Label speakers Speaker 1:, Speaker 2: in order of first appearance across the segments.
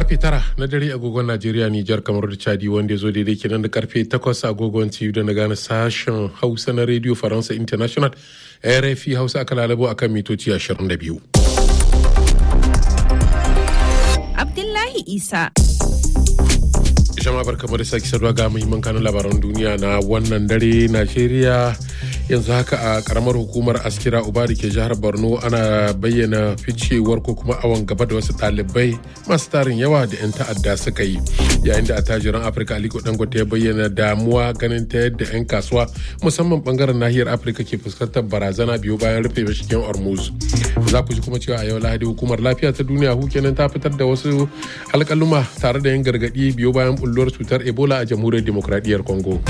Speaker 1: karfe tara na dare agogon Najeriya Nijar kamar da Chadi wanda ya zo daidai kenan da karfe takwas agogon TU da na gane sashen Hausa na Radio Faransa International RFI Hausa aka lalabo akan mitoci 22.
Speaker 2: Abdullahi Isa.
Speaker 1: Jama'a barkamu da sake saduwa ga muhimman kanun labaran duniya na wannan dare Najeriya yanzu haka a karamar hukumar askira uba da ke jihar borno ana bayyana ficewar ko kuma awon gaba da wasu ɗalibai masu tarin yawa da 'yan ta'adda suka yi yayin da attajiran afirka aliko dangote ya bayyana damuwa ganin ta yadda 'yan kasuwa musamman bangaren nahiyar afirka ke fuskantar barazana biyu bayan rufe mashigen hormuz za ku ji kuma cewa a yau lahadi hukumar lafiya ta duniya kenan ta fitar da wasu alkaluma tare da yin gargaɗi biyu bayan bulluwar cutar ebola a jamhuriyar demokradiyyar congo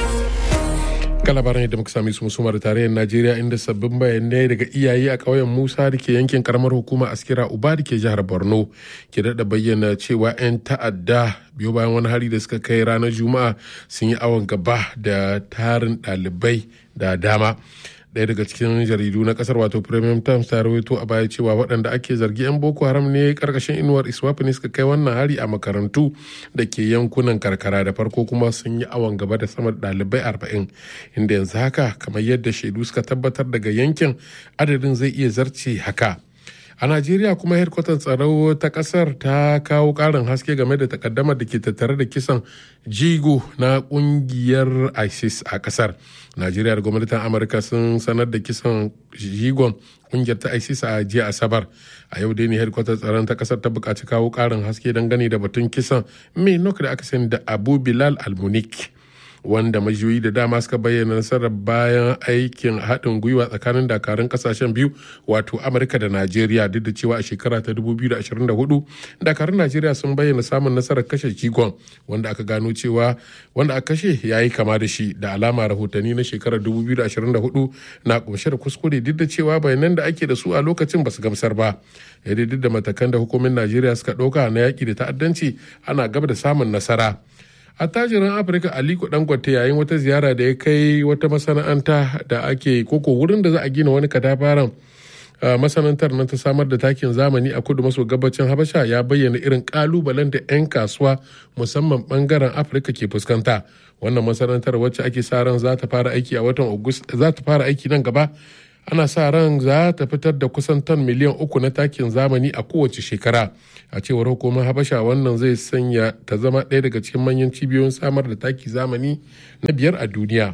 Speaker 1: ga labaran yadda muka sami su musumar tarayyar najeriya inda sabbin bayanai daga iyaye a ƙauyen musa da ke yankin karamar hukuma askira uba da ke jihar borno ke daɗa bayyana cewa 'yan ta'adda biyo bayan wani hari da suka kai ranar juma'a sun yi awon gaba da tarin ɗalibai da dama ɗaya daga cikin jaridu na kasar wato premium times ta rawaito a baya cewa waɗanda ake zargi 'yan boko haram ne karkashin inuwar iswafi ne suka kai wannan hari a makarantu da ke yankunan karkara da farko kuma sun yi awon gaba da sama da ɗalibai arba'in inda yanzu haka kamar yadda shaidu suka tabbatar daga yankin adadin zai iya zarce haka a najeriya kuma hedkwatan tsaro ta kasar ta kawo karin haske game da takaddamar da ke tattare da kisan jigo na kungiyar isis a kasar najeriya da gwamnatin amurka sun sanar da kisan jigon kungiyar ta isis a jiya asabar a yau dai ne hedkwatar tsaron ta kasar ta bukaci kawo karin haske dangane da batun kisan mai nok da aka sani da abu bilal almunik wanda majiyoyi da dama suka bayyana nasarar bayan aikin haɗin gwiwa tsakanin dakarun kasashen biyu wato amurka da najeriya duk da cewa a shekara ta 2024 dakarun najeriya sun bayyana samun nasarar kashe jigon wanda aka gano cewa wanda aka kashe ya yi kama da shi da alama rahotanni na shekarar 2024 na kunshe da kuskure duk da cewa bayanan da ake da su a lokacin ba su gamsar ba yadda duk da matakan da hukumin najeriya suka ɗauka na yaƙi da ta'addanci ana gaba da samun nasara attajirin afirka aliko dangote yayin wata ziyara da ya kai wata masana'anta da ake koko wurin da za a gina wani katafaren masana'antar nan ta samar da takin zamani a kudu maso gabacin habasha ya bayyana irin kalubalen da 'yan kasuwa musamman bangaren afirka ke fuskanta wannan masana'antar wacce ake sa ran za ta fara aiki a watan za ta fara aiki nan gaba ana sa ran za ta fitar da kusan ton miliyan uku na takin zamani a kowace shekara a cewar hukumar habasha wannan zai sanya ta zama ɗaya daga cikin manyan cibiyoyin samar da taki zamani na biyar a duniya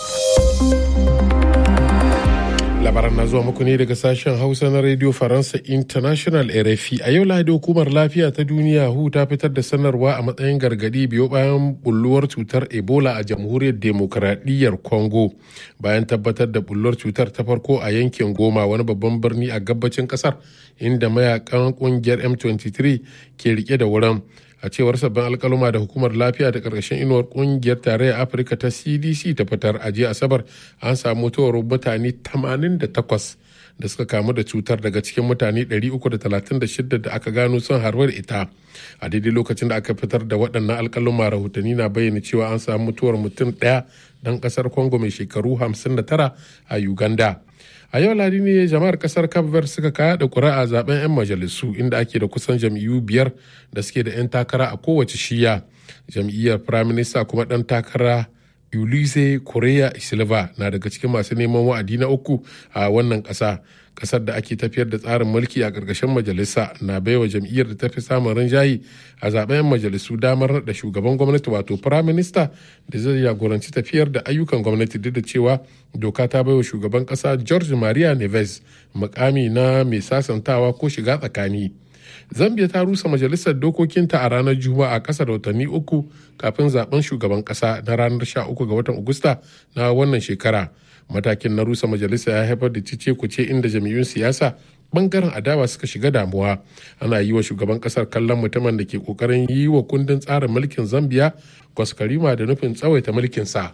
Speaker 1: labaran na zuwa muku ne daga sashen hausa na radio faransa international rfi a yau lahadi hukumar lafiya ta duniya hu ta fitar da sanarwa a matsayin gargadi biyo bayan bulluwar cutar ebola a jamhuriyar demokradiyyar congo bayan tabbatar da bulluwar cutar ta farko a yankin goma wani babban birni a gabacin kasar inda mayakan kungiyar m23 ke rike da wurin a cewar sabbin alkaluma da hukumar lafiya da karkashin inuwar kungiyar tarayyar afirka ta cdc ta fitar a jiya asabar an samu mutuwar mutane 88 da suka kamu da cutar daga cikin mutane 336 da aka gano sun harbar ita a daidai lokacin da aka fitar da waɗannan alkaluma rahotanni na bayyana cewa an samu mutuwar mutum ɗaya ɗan ƙasar congo mai shekaru 59 a uganda a yau ladi ne jama'ar kasar cape suka kaya da kuri'a zaben 'yan majalisu inda ake da kusan jam'iyyu biyar da suke da 'yan takara a kowace shiya jam'iyyar prime minister kuma dan takara ulise korea silva na daga cikin masu neman wa'adi na uku a wannan kasa kasar da ake tafiyar da tsarin mulki a ƙarƙashin majalisa na baiwa jam'iyyar da ta fi samun rinjaye a zaben 'yan majalisu damar da shugaban gwamnati wato prime minister da zai jagoranci tafiyar da ayyukan gwamnati duk da cewa doka ta baiwa shugaban ƙasa george maria neves mukami na mai sasantawa ko shiga tsakani zambia ta rusa majalisar dokokinta a ranar juma'a a ƙasa da watanni uku kafin zaben shugaban ƙasa na ranar 13 ga watan agusta na wannan shekara matakin na rusa majalisa ya haifar da cice kuce inda jami'un siyasa bangaren adawa suka shiga damuwa ana yi wa shugaban kasar kallon mutumin da ke kokarin yi wa kundin tsarin mulkin zambia kwaskarima da nufin tsawaita mulkinsa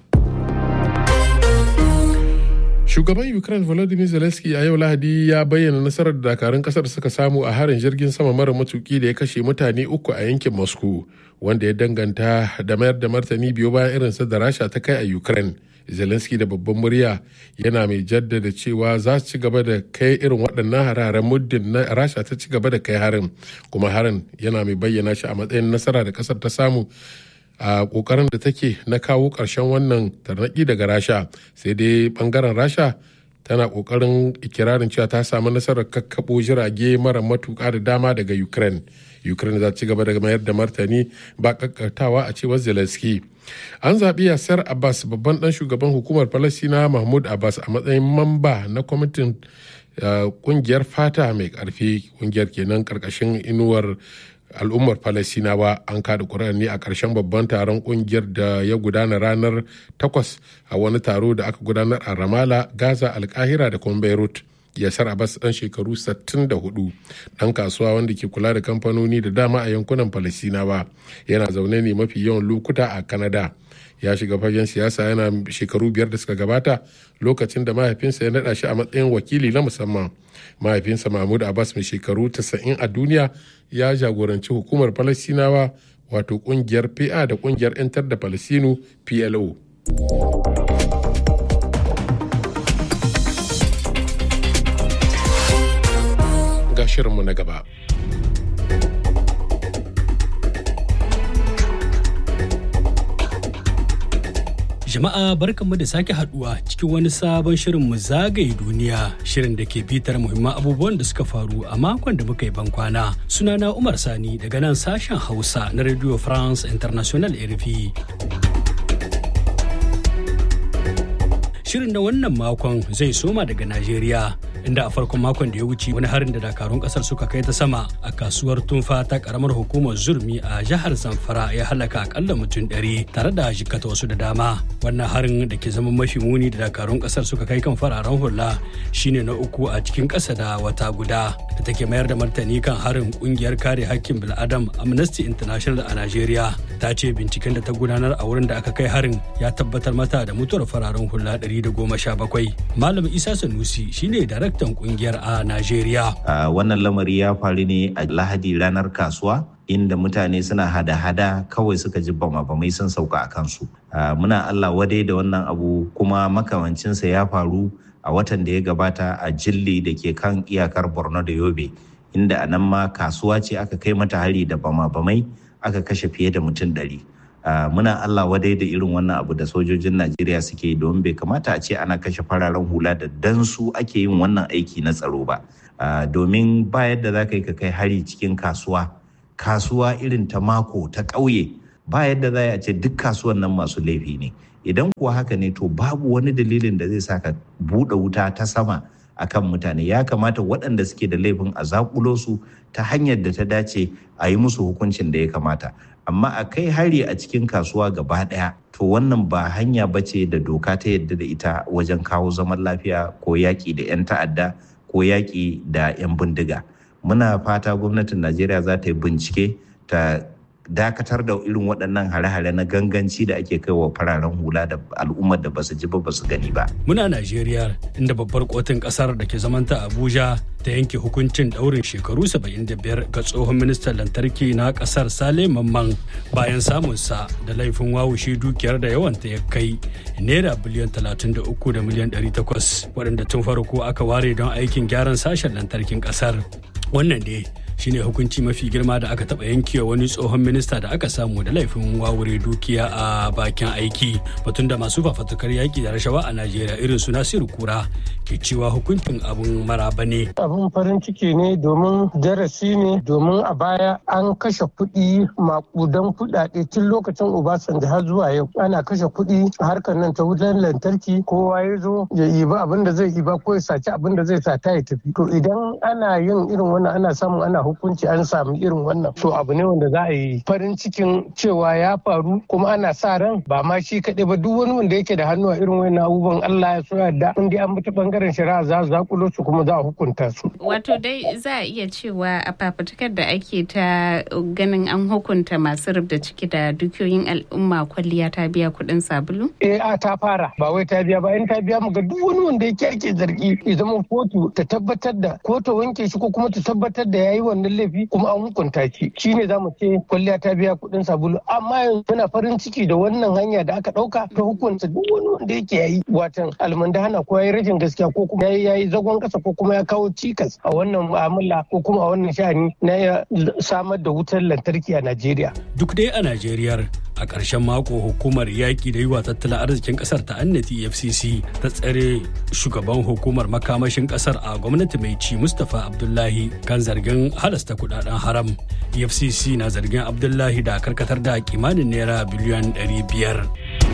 Speaker 1: shugaban ukraine volodymyr zelensky a yau lahadi ya bayyana nasarar da dakarun kasar suka samu a harin jirgin sama mara matuki da ya kashe mutane uku a yankin moscow wanda ya danganta da mayar da martani biyu bayan irinsa da rasha ta kai a ukraine zelensky da babban murya yana mai jaddada cewa za su ci gaba da kai irin waɗannan hararen muddin na rasha ta ci gaba da kai harin kuma harin yana mai bayyana shi a matsayin nasara da ƙasar ta samu a ƙoƙarin da take na kawo ƙarshen wannan tarnaƙi daga rasha sai dai ɓangaren rasha tana kokarin ikirarin cewa ta samu nasarar kakkabo jirage mara matuka da dama daga ukraine ukraine za ci gaba da mayar da martani ba kakkatawa a cewar zelensky an zaɓi yasser abbas babban ɗan shugaban hukumar falasina mahmud abbas a matsayin mamba na kwamitin kungiyar fata mai ƙarfi kungiyar kenan ƙarƙashin inuwar al'ummar falasinawa an kada ƙuri'ar ne a ƙarshen babban taron ƙungiyar da ya gudana ranar 8 a wani taro da aka gudanar a ramala gaza alkahira da kuma beirut yasar abbas dan shekaru 64 dan kasuwa wanda ke kula da kamfanoni da dama a yankunan falasinawa yana zaune ne mafi yawan lokuta a kanada ya shiga fagen siyasa yana shekaru biyar da suka gabata lokacin da mahaifinsa ya naɗa shi a matsayin wakili na musamman mahaifinsa mahmud abbas mai shekaru 90 a duniya ya jagoranci hukumar falasinawa wato kungiyar pa da kungiyar 'yantar da falasinu plo ga shirinmu na gaba
Speaker 3: Jama'a barkanmu da sake haduwa cikin wani sabon shirin mu zagaye duniya shirin da ke bitar muhimman abubuwan da suka faru a makon da muka yi bankwana. Sunana Umar Sani daga nan sashen Hausa na Radio France International RFI. Shirin na wannan makon zai soma daga Najeriya inda a farkon makon da ya wuce wani harin da dakarun kasar suka kai ta sama a kasuwar tunfa ta karamar hukumar zurmi a jihar zamfara ya halaka akalla mutum ɗari tare da jikata wasu da dama wannan harin da ke zama mafi muni da dakarun kasar suka kai kan fararen hula shine na uku a cikin ƙasa da wata guda da take mayar da martani kan harin kungiyar kare hakkin bil'adam amnesty international a najeriya ta ce binciken da ta gudanar a wurin da aka kai harin ya tabbatar mata da mutuwar fararen hula 117 malam isa sanusi shine darakta daraktan kungiyar a Najeriya.
Speaker 4: Wannan lamari ya faru ne a Lahadi ranar kasuwa inda mutane suna hada-hada kawai suka ji bama-bamai sun sauka a kansu. Muna Allah wadai da wannan abu kuma makamancinsa ya faru a watan da ya gabata a jilli da ke kan iyakar Borno da Yobe inda a nan ma kasuwa ce aka kai mata hari da bama-bamai aka kashe fiye da mutum ɗari. Uh, muna Allah wadai da irin wannan abu da sojojin Najeriya suke domin bai kamata a ce ana kashe fararen hula da dan su ake yin wannan aiki na tsaro ba. Uh, domin ba yadda za ka yi ka kai hari cikin kasuwa, kasuwa irin ta mako ta ƙauye ba yadda za a ce duk kasuwan nan masu laifi ne. Idan kuwa haka ne to babu wani dalilin da zai sa ka buɗe wuta ta sama akan mutane ya kamata waɗanda suke da laifin a zakulo su ta hanyar da ta dace a yi musu hukuncin da ya kamata amma a kai hari a cikin kasuwa gaba ɗaya to wannan ba hanya ba ce da doka ta yadda da ita wajen kawo zaman lafiya ko yaƙi da 'yan ta'adda ko yaƙi da 'yan bindiga muna fata gwamnatin najeriya za ta yi bincike ta dakatar da irin waɗannan hare-hare na ganganci da ake kai wa fararen hula da al'ummar da basu ji ba basu gani ba.
Speaker 3: Muna Najeriya inda babbar kotun ƙasar da ke zamanta Abuja ta yanke hukuncin ɗaurin shekaru 75 ga tsohon ministan lantarki na ƙasar Sale Mamman bayan samunsa da laifin wawushe dukiyar da yawanta ya kai naira biliyan 33 da miliyan 800 waɗanda tun farko aka ware don aikin gyaran sashen lantarkin ƙasar. Wannan dai shine hukunci mafi girma da aka taba yankewa wani tsohon minista da aka samu da laifin wawure dukiya a bakin aiki batun da masu fafatukar yaki da rashawa a najeriya irin su nasiru kura ke cewa hukuncin abun maraba ne
Speaker 5: abun farin ciki ne domin darasi ne domin a baya an kashe kuɗi makudan kuɗaɗe tun lokacin obasanjo har zuwa yau ana kashe kuɗi a harkar nan ta wutar lantarki kowa ya zo ya iba abin da zai iba ko ya saci abin da zai sata ya tafi to idan ana yin irin wannan ana samun ana hukunci an samu irin wannan to abu ne wanda za a yi farin cikin cewa ya faru kuma ana sa ran ba ma shi kaɗai ba duk wani wanda yake da hannu a irin wannan abubuwan Allah ya so yadda in dai an bi ta bangaren shari'a za su zakulo su kuma za a hukunta su.
Speaker 2: Wato dai za a iya cewa a fafutukar da ake ta ganin an hukunta masu rubda ciki da dukiyoyin al'umma kwalliya ta biya kuɗin sabulu?
Speaker 5: Eh a ta fara ba wai ta biya ba in ta biya mu ga duk wani wanda yake ake zargi ya zama kotu ta tabbatar da ko ta wanke shi ko kuma ta tabbatar da yayi wannan laifi kuma an hukunta shi shine za mu ce kwalliya ta biya kuɗin sabulu amma yanzu muna farin ciki da wannan hanya da aka ɗauka ta hukunta duk wani wanda yake yayi watan almandahana ko yayi rashin gaskiya ko kuma yayi yayi zagon kasa ko kuma ya kawo cikas a wannan mu'amala ko kuma a wannan sha'ani na samar da wutar lantarki a Najeriya.
Speaker 3: Duk dai a Najeriya a ƙarshen mako hukumar yaƙi da yiwa tattalin arzikin ƙasar ta annati efcc ta tsare shugaban hukumar makamashin ƙasar a gwamnati mai ci mustapha abdullahi kan zargin halasta kudaden haram efcc na zargin abdullahi da karkatar da kimanin naira biliyan 500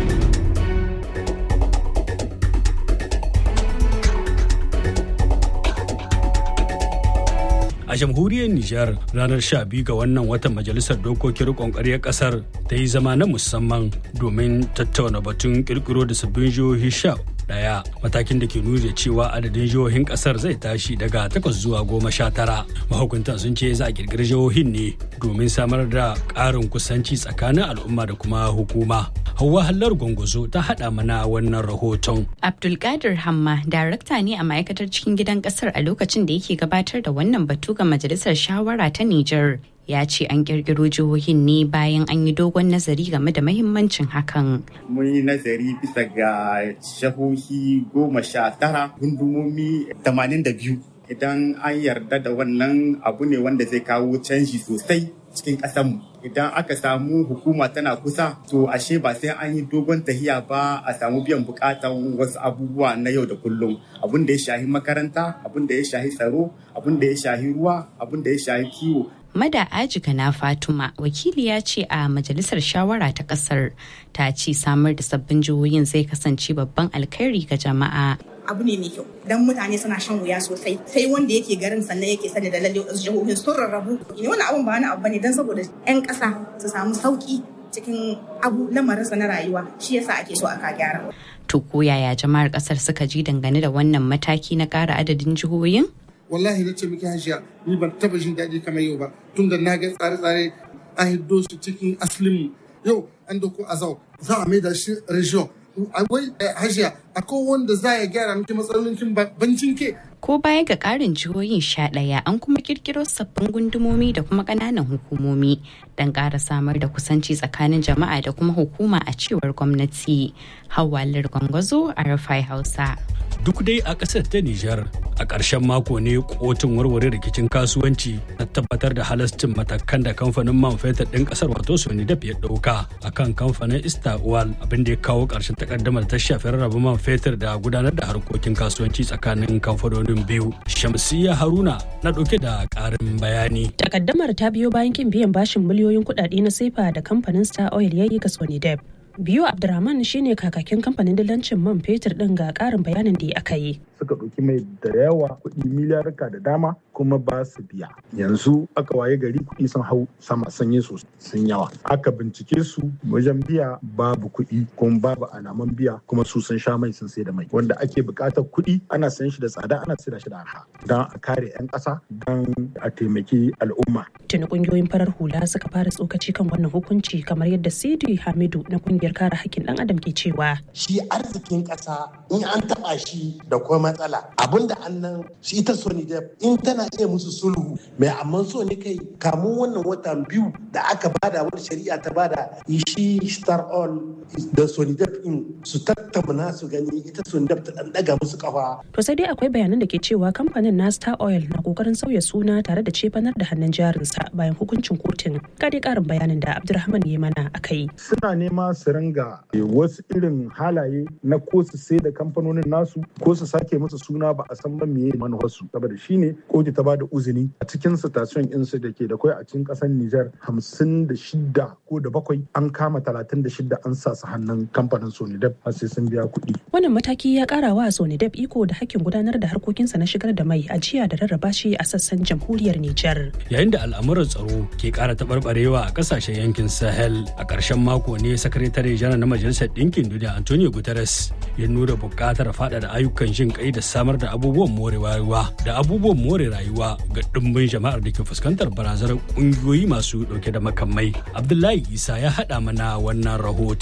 Speaker 3: a jamhuriyar Nijar ranar 12 ga wannan watan majalisar dokokin rikon ƙaryar ƙasar ta yi zama na musamman domin tattauna batun kirkiro da sabbin jihohi sha daya matakin da ke nuna cewa adadin jihohin kasar zai tashi daga takwas zuwa goma sha tara mahukuntan sun ce za a kirkiri jihohin ne domin samar da ƙarin kusanci tsakanin al'umma da kuma hukuma Hauwa Hallar Gwangwazo ta haɗa mana wannan rahoton.
Speaker 6: Abdulkadir Hamma, darakta ne a ma'aikatar cikin gidan ƙasar a lokacin da yake gabatar da wannan batu ga majalisar shawara ta Nijar. Ya ce an ƙirƙiro jihohin ne bayan an yi dogon nazari game da mahimmancin hakan.
Speaker 7: Mun yi nazari bisa ga jihohi goma sha tara, gundumomi tamanin da biyu. Idan an yarda da wannan abu ne wanda zai kawo canji sosai cikin ƙasanmu. idan aka samu hukuma tana kusa to ashe ba sai an yi dogon tahiya ba a samu biyan bukatan wasu abubuwa na yau da kullum abin da ya shahi makaranta abin da ya shahi tsaro abin da ya shahi ruwa abin da ya shahi kiwo
Speaker 6: Mada Ajika na Fatuma wakiliya ce a majalisar shawara ta kasar ta ce samar da sabbin jihohin zai kasance babban alkhairi ga jama'a.
Speaker 8: abu ne mai kyau dan mutane suna shan wuya sosai sai wanda yake garin sannan yake sani da lalle wasu jihohin sun rarrabu ne wani abun ba wani abu bane dan saboda yan ƙasa su samu sauki cikin abu lamarinsa na rayuwa shi yasa ake so aka gyara
Speaker 6: To ko yaya jama'ar kasar suka ji dangane da wannan mataki na ƙara adadin jihohin?
Speaker 9: wallahi na ce miki hajiya ni ban taba jin daɗi kamar yau ba tun da na ga tsare-tsare an hiddo su cikin asalin yau an doko azau za a maida shi region wai hajiya akwai wanda za ya gyara miki matsalolin bancin ke
Speaker 6: Ko baya ga ƙarin jihohin sha ɗaya an kuma kirkiro sabbin gundumomi da kuma ƙananan hukumomi don ƙara samar da kusanci tsakanin jama'a da kuma hukuma a cewar gwamnati. Hawalar Gwangwazo a Rafai Hausa.
Speaker 3: Duk dai a ƙasar ta Nijar a ƙarshen mako ne kotun warware rikicin kasuwanci ta tabbatar da halascin matakan da kamfanin man fetur ɗin ƙasar wato Sonidap ya ɗauka a kan kamfanin Ista Oil abin da ya kawo ƙarshen takaddamar ta shafi rarraba man fetur da gudanar da harkokin kasuwanci tsakanin kamfanonin biyu. Shamsiyya Haruna na ɗauke da ƙarin bayani.
Speaker 10: Takaddamar ta biyo bayan kin biyan bashin miliyoyin kuɗaɗe na sefa da kamfanin Star Oil ya yi ga Sonidap. biyu abdurrahman shine kakakin kamfanin dillancin man fetur din ga karin bayanin da aka yi
Speaker 11: suka ɗauki mai da yawa kuɗi miliyarka da dama kuma ba su biya yanzu aka waye gari kuɗi sun hau sama sanye su sun yawa aka bincike su wajen biya babu kuɗi kuma babu alaman biya kuma su sun sha mai sun sai da mai wanda ake buƙatar kuɗi ana sayan shi da tsada ana sayar shi da arha don a kare 'yan ƙasa don a taimaki al'umma
Speaker 10: tuni ƙungiyoyin farar hula suka fara tsokaci kan wannan hukunci kamar yadda sidi hamidu na ƙungiyar kare hakkin ɗan adam ke cewa
Speaker 12: shi arzikin ƙasa in an taɓa shi da kuma matsala abinda annan shi ita sony in tana iya musu sulhu mai amma so ne kai kamun wannan watan biyu da aka bada wani shari'a ta bada shi star all da sony in su tattauna su gani ita sony ta dan daga musu kafa
Speaker 10: to sai dai akwai bayanan da ke cewa kamfanin na star oil na kokarin sauya suna tare da cefanar da hannun jarinsa bayan hukuncin kotun ga dai karin bayanin da abdulrahman ya mana akai
Speaker 11: suna nema su ringa wasu irin halaye na ko su sai da kamfanonin nasu ko su sake musu suna ba a san ba meye manufarsu saboda shine koki ta bada uzini a cikin station insu da ke da kwai a cikin kasar Nijar hamsin da shida ko da bakwai an kama talatin da shida an sa su hannun kamfanin Sonidep har sai sun biya kuɗi.
Speaker 10: Wannan mataki ya ƙara wa Sonidep iko da hakkin gudanar da harkokinsa na shigar da mai ajiya da rarraba shi a sassan jamhuriyar Nijar.
Speaker 3: Yayin da al'amuran tsaro ke ƙara taɓarɓarewa a ƙasashen yankin Sahel a ƙarshen mako ne sakatare janar na Majalisar Ɗinkin Duniya Antonio Guterres ya nuna buƙatar faɗaɗa ayyukan jin kai da samar da abubuwan more rayuwa da abubuwan more rayuwa ga ɗimbin jama'ar da ke fuskantar barazanar ƙungiyoyi masu ɗauke da makamai. Abdullahi Isa ya haɗa mana wannan rahoton.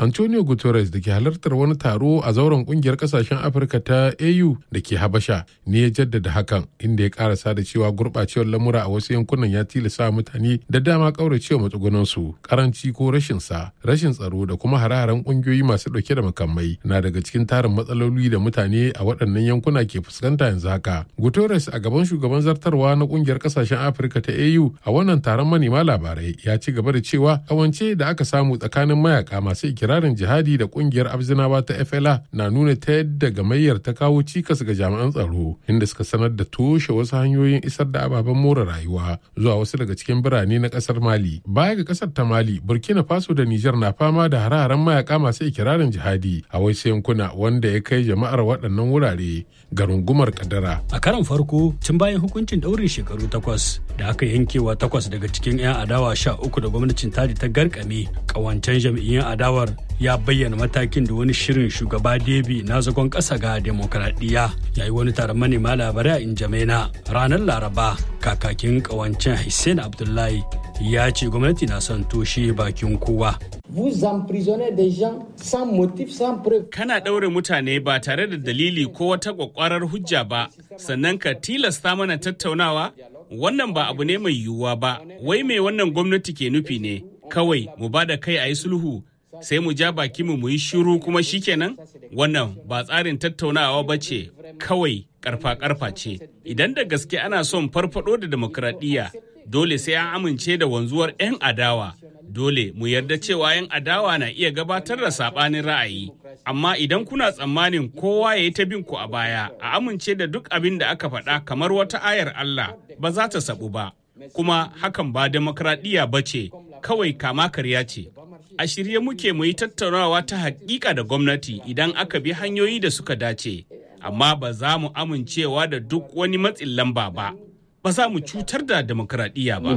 Speaker 1: antonio guterres da ke halartar wani taro a zauren kungiyar kasashen afirka ta au da ke habasha ne ya jaddada hakan inda ya karasa da cewa gurɓacewar lamura a wasu yankunan ya tilasa mutane da dama kauracewa matsugunansu karanci ko rashin sa rashin tsaro da kuma hare-haren kungiyoyi masu ɗauke da makamai na daga cikin tarin matsaloli da mutane a waɗannan yankuna ke fuskanta yanzu haka guterres a gaban shugaban zartarwa na kungiyar kasashen afirka ta au a wannan taron manema labarai ya ci gaba da cewa kawance da aka samu tsakanin mayaka masu ikirarin jihadi da kungiyar abzinawa ta fla na nuna ta yadda gamayyar ta kawo cikas ga jami'an tsaro inda suka sanar da toshe wasu hanyoyin isar da ababen more rayuwa zuwa wasu daga cikin birane na kasar mali baya ga kasar ta mali burkina faso da niger na fama da hare-haren mayaka masu ikirarin jihadi a wasu yankuna wanda ya kai jama'ar waɗannan wurare ga rungumar kadara
Speaker 3: a karan farko tun bayan hukuncin ɗaurin shekaru takwas da aka yankewa takwas daga cikin 'yan adawa sha uku da gwamnatin tadi ta garkame kawancen jam'iyyun adawar ya bayyana matakin da wani shirin shugaba debi na zagon ƙasa ga demokradiyya ya yi wani taron manema labarai a injamena ranar laraba kakakin kawancen hussein abdullahi ya ce gwamnati na son toshe bakin kowa
Speaker 13: Vous emprisonnez des gens sans motif, sans preuve.
Speaker 14: Kana ɗaure mutane ba tare da dalili ko wata ƙwaƙwarar hujja ba, sannan ka tilasta mana tattaunawa? Wannan ba abu ne mai yiwuwa ba, wai mai wannan gwamnati ke nufi ne, kawai mu ba da kai a yi sulhu, sai mu ja baki mu yi shiru kuma shikenan? Wannan ba tsarin tattaunawa ba ce, kawai karfa-karfa ce. Idan da gaske ana son farfado da demokradiyya, dole sai an amince da wanzuwar 'yan adawa. dole mu yarda cewa 'yan adawa na iya gabatar da saɓanin ra'ayi amma idan kuna tsammanin kowa ya yi ta bin ku a baya a amince da duk abin da aka faɗa kamar wata ayar Allah ba za ta sabu ba kuma hakan ba demokradiyya ba ce kawai kama karya ce a shirye muke mu yi tattaunawa ta hakika da gwamnati idan aka bi hanyoyi da suka dace amma ba za mu amincewa da duk wani matsin lamba ba ba za mu cutar da demokradiyya ba.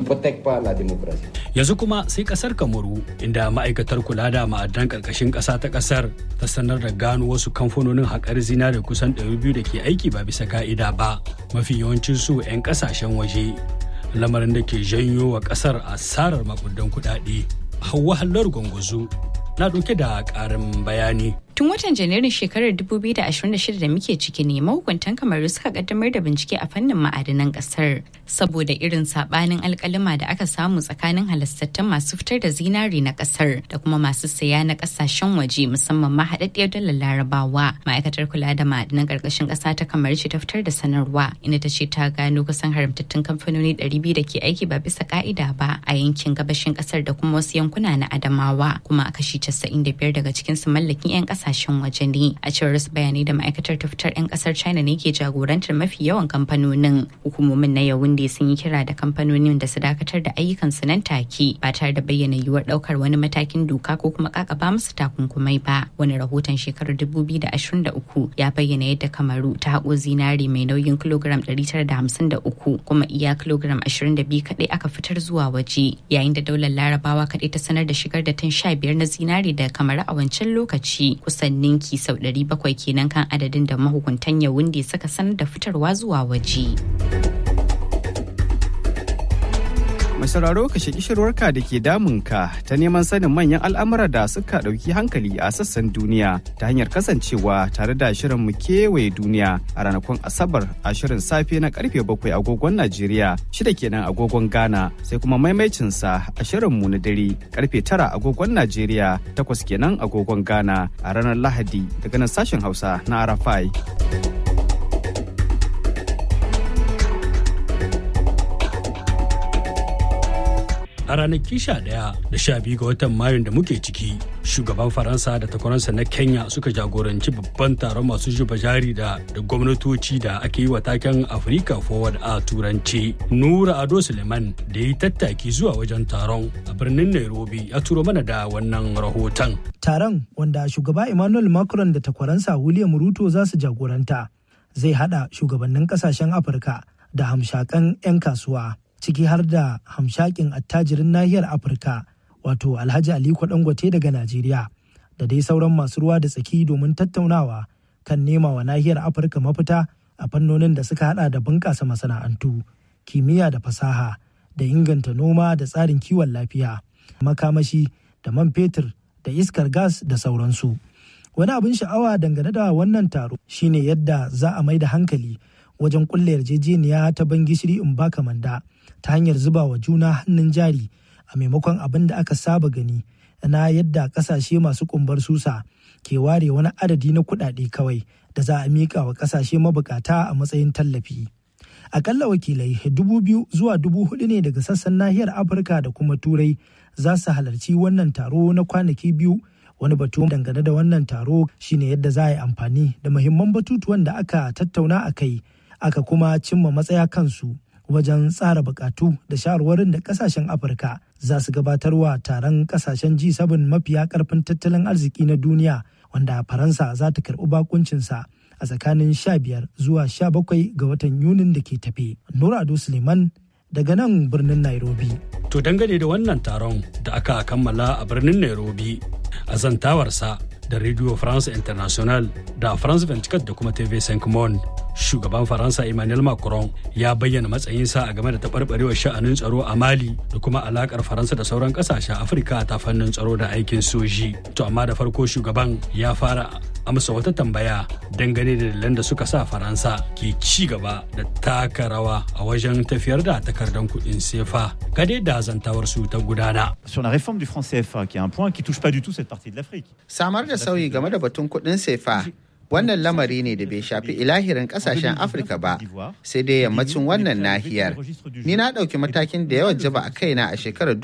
Speaker 3: Yanzu kuma sai kasar Kamaru inda ma'aikatar kula da ma'adan karkashin ƙasa ta ƙasar ta sanar da gano wasu kamfanonin haƙar zinare kusan 200 da ke aiki ba bisa ka'ida ba mafi yawancin su 'yan ƙasashen waje lamarin da ke janyo wa ƙasar asarar makudan kuɗaɗe. Hauwa Hallar Gwangwazo na ɗauke da ƙarin bayani.
Speaker 6: Tun watan Janairun shekarar 2026 da muke ciki ne mahukuntan kamaru suka kaddamar da bincike a fannin ma'adanan kasar saboda irin sabanin alkalima da aka samu tsakanin halastattun masu fitar da zinari na kasar da kuma masu saya na kasashen waje musamman ma haɗaɗɗiyar dalar larabawa. Ma'aikatar kula da ma'adanan ƙarƙashin ƙasa ta kamaru ce ta fitar da sanarwa inda ta ce ta gano kusan haramtattun kamfanoni 200 da ke aiki ba bisa ka'ida ba a yankin gabashin ƙasar da kuma wasu yankuna na Adamawa kuma a kashi 95 daga cikinsu mallakin 'yan ƙasa kasashen waje ne a cewar wasu bayanai da ma'aikatar ta fitar 'yan kasar china ne ke jagorantar mafi yawan kamfanonin hukumomin na yawunde sun yi kira da kamfanonin da su dakatar da ayyukan su nan take ba tare da bayyana yiwuwar daukar wani matakin doka ko kuma kakaba musu takunkumai ba wani rahoton shekarar 2023 ya bayyana yadda kamaru ta haƙo zinari mai nauyin kilogram 953 kuma iya kilogram 22 kaɗai aka fitar zuwa waje yayin da daular larabawa kaɗai ta sanar da shigar da tan 15 na zinari da kamaru a wancan lokaci kusan ninki sau 700 kenan kan adadin da mahukuntan yawunde suka sanar da fitarwa zuwa waje.
Speaker 15: Mai sauraro ka shaki shirwarka da ke damunka ta neman sanin manyan al'amura da suka ɗauki hankali a sassan duniya ta hanyar kasancewa tare da shirin mu kewaye duniya a ranakun Asabar a shirin safe na karfe bakwai agogon Najeriya shida kenan agogon Ghana sai kuma maimaicinsa a shirin mu na dare karfe tara agogon Najeriya takwas kenan agogon Ghana a ranar Lahadi daga nan sashen Hausa na Arafai.
Speaker 3: a ranaki sha ɗaya da sha biyu ga watan mayun da muke ciki shugaban faransa da takwaransa na kenya suka jagoranci babban taron masu zuba jari da da gwamnatoci da ake yi wa taken africa forward a turanci nura ado suleiman da ya yi tattaki zuwa wajen taron a birnin nairobi ya turo mana da wannan rahoton
Speaker 16: taron wanda shugaba emmanuel macron da takwaransa william ruto za su jagoranta zai hada shugabannin kasashen afirka da hamshakan 'yan kasuwa ciki har da hamshakin attajirin nahiyar afirka wato alhaji aliko dangote daga najeriya da dai sauran masu ruwa da tsaki domin tattaunawa kan nema wa nahiyar afirka mafita a fannonin da suka hada da bunƙasa masana'antu kimiyya da fasaha da inganta noma da tsarin kiwon lafiya makamashi da man fetur da iskar gas da sauransu. Wani abin sha'awa dangane da wannan taro shine yadda za a mai da hankali wajen kulle yarjejeniya ta ban gishiri in baka manda ta hanyar zuba wa juna hannun jari a maimakon abin da aka saba gani na yadda kasashe masu kumbar susa ke ware wani adadi na kuɗaɗe kawai da za a miƙa wa kasashe mabukata a matsayin tallafi. Akalla wakilai dubu biyu zuwa dubu hudu ne daga sassan nahiyar Afirka da kuma Turai za su halarci wannan taro na kwanaki biyu wani batu dangane da wannan taro shine yadda za a yi amfani da muhimman batutuwan da aka tattauna a kai aka kuma cimma matsaya kansu wajen tsara bukatu da shawarwarin da kasashen afirka za su gabatarwa taron kasashen g7 mafiya karfin tattalin arziki na duniya wanda faransa za ta karbi bakuncinsa a tsakanin 15 zuwa 17 ga watan yunin da ke tafe nurado suleiman daga nan birnin nairobi
Speaker 3: To dangane da wannan taron da aka kammala a birnin Nairobi a zantawarsa da Radio France International da France 24 da kuma TV5 Monde. Shugaban Faransa Emmanuel Macron ya bayyana matsayinsa a game da taɓarɓarewar sha'anin tsaro a Mali da kuma alakar Faransa da sauran ƙasashen Afirka ta fannin tsaro da aikin soji. To amma da farko shugaban ya fara amsa wata tambaya dangane da dalilan da suka sa Faransa ke ci gaba da taka rawa a wajen tafiyar da takardar kuɗin sefa. Gade da zantawar su ta gudana.
Speaker 17: Sur la réforme du franc CFA, qui est un point qui touche pas du tout cette partie de l'Afrique.
Speaker 18: Samar da sauyi game da batun kuɗin sefa wannan lamari ne da bai shafi ilahirin kasashen afirka ba sai dai yammacin wannan nahiyar ni na ɗauki matakin da yawan jaba a kaina a shekarar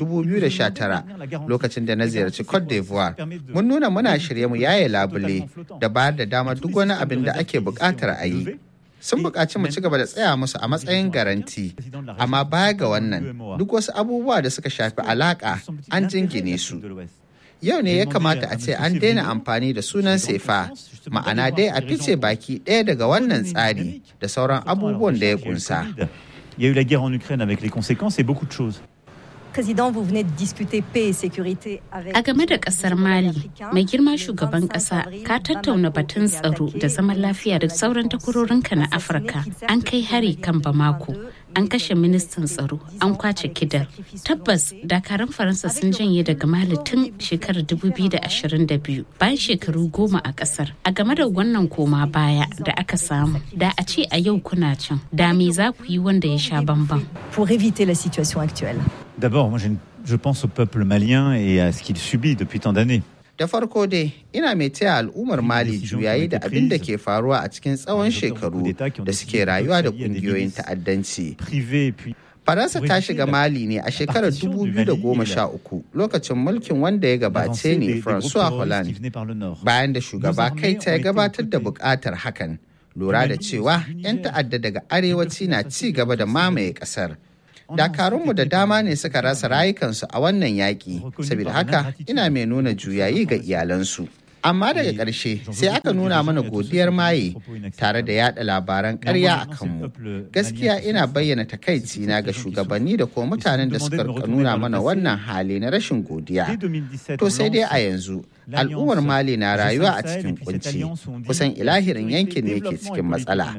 Speaker 18: 2019 lokacin da na ziyarci cote d'ivoire mun nuna muna shirye mu yaye labule da bayar da dama duk wani abin da ake buƙatar a yi sun buƙaci mu ci gaba da tsaya musu a matsayin garanti amma baya ga wannan duk wasu abubuwa da suka shafi alaƙa an jingine su yau ne ya kamata a ce an daina amfani da sunan sefa ma'ana dai a fice baki ɗaya daga wannan tsari da sauran abubuwan da ya kunsa.
Speaker 17: Il y a eu la guerre en Ukraine avec les conséquences et beaucoup de choses.
Speaker 19: Président, vous venez de discuter paix et sécurité avec...
Speaker 2: A game da kasar Mali, mai girma shugaban kasa ka tattauna batun tsaro da zaman lafiya da sauran takwarorinka na Afirka. An kai hari kan Bamako, an kashe ministan tsaro, an kwace kidar. Tabbas, dakarun Faransa sun janye daga Mali tun shekarar 2022 bayan shekaru goma a kasar. A game da wannan koma baya da aka samu, da a ce a yau kuna can, da me za ku yi wanda ya sha bamban.
Speaker 19: Pour éviter la situation actuelle.
Speaker 17: D'abord, moi, je pense au peuple malien et à ce qu'il subit depuis tant d'années.
Speaker 18: Da farko dai, ina mai taya al'ummar Mali juyayi da abin da ke faruwa a cikin tsawon shekaru da suke rayuwa da kungiyoyin ta'addanci. Faransa ta shiga Mali ne a shekarar 2013 lokacin mulkin wanda ya gabace ne François Hollande bayan da shugaba kai ta ya gabatar da bukatar hakan. Lura da cewa 'yan ta'adda daga arewaci na ci gaba da mamaye kasar. dakarunmu da dama ne suka rasa rayukansu a wannan yaƙi saboda haka ina mai nuna juyayi ga iyalansu amma daga ƙarshe sai aka nuna mana godiyar maye tare da yada labaran ƙarya a kanmu gaskiya ina bayyana takaici na ga shugabanni da kuma mutanen da suka nuna mana wannan hali na rashin godiya to sai dai a yanzu al'ummar mali na rayuwa a cikin kunci kusan ilahirin yankin ne ke cikin matsala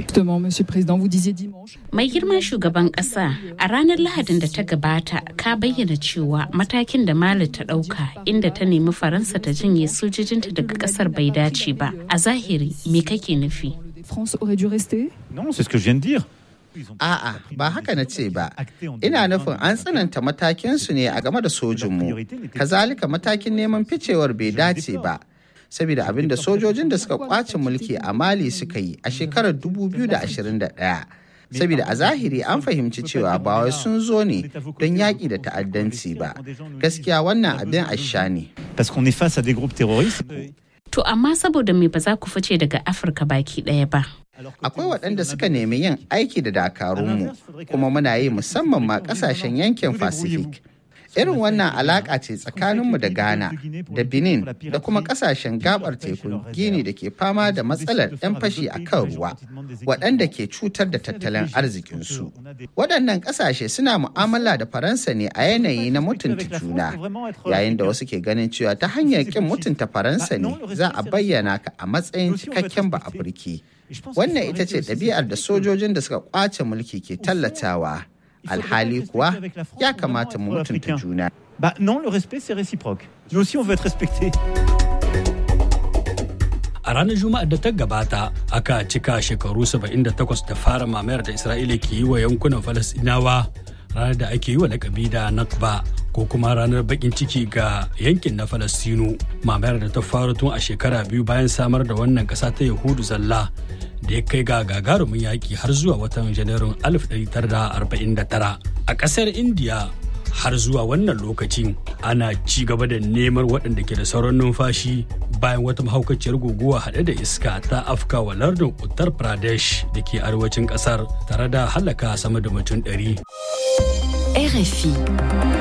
Speaker 2: mai girman shugaban kasa a ranar lahadin da ta gabata ka bayyana cewa matakin da mali ta dauka inda ta nemi faransa ta janye sojojinta daga kasar bai dace ba a zahiri me kake nufi
Speaker 17: Non, c'est ce que je viens de dire.
Speaker 18: A'a, ba haka na ce ba. Ina nufin an tsananta matakinsu ne a game da sojinmu. Kazalika matakin neman ficewar bai dace ba. Saboda abin da sojojin da suka kwace mulki a Mali suka yi a shekarar 2021. Saboda a zahiri an fahimci cewa ba wai sun zo ne don yaƙi da ta'addanci ba. Gaskiya wannan abin asha ne.
Speaker 17: Parce qu'on est face à des groupes terroristes.
Speaker 2: To amma saboda me ba za ku fice daga Afirka baki ɗaya ba.
Speaker 18: Akwai waɗanda suka nemi yin aiki da dakarunmu kuma muna yi musamman ma ƙasashen yankin Pacific. Irin wannan alaƙa ce tsakaninmu da Ghana, da Benin, da kuma ƙasashen gabar tekun Gini da ke fama da matsalar 'yan fashi a kan ruwa, waɗanda ke cutar da tattalin arzikinsu. Waɗannan ƙasashe suna mu'amala da Faransa ne a yanayi na mutunta juna, yayin da wasu ke ganin cewa ta hanyar ƙin mutunta Faransa ne za a bayyana ka a matsayin cikakken ba Afirki. Wannan ita ce ɗabi'ar da sojojin da suka ƙwace mulki ke tallatawa. alhali kuwa ya kamata mu mutunta juna.
Speaker 17: Bah non, le respect c'est réciproque. Nous aussi on veut être respecté.
Speaker 3: A ranar Juma'ar da ta gabata aka cika shekaru 78 da fara mamayar da Isra'ila ke yi wa yankunan Falasɗinawa ranar da ake yi wa lakabi da Nakba ko kuma ranar bakin ciki ga yankin na Falastinu mamayar da ta faru tun a shekara biyu bayan samar da wannan ƙasa ta Yahudu zalla da ya kai ga gagarumin yaƙi har zuwa watan Janairun 1949 a ƙasar Indiya har zuwa wannan lokacin ana ci gaba da neman waɗanda ke da sauran numfashi bayan wata mahaukaciyar guguwa haɗe da iska ta afka wa lardin uttar pradesh da ke arewacin ƙasar tare da halaka sama da mutum ɗari.
Speaker 20: RFI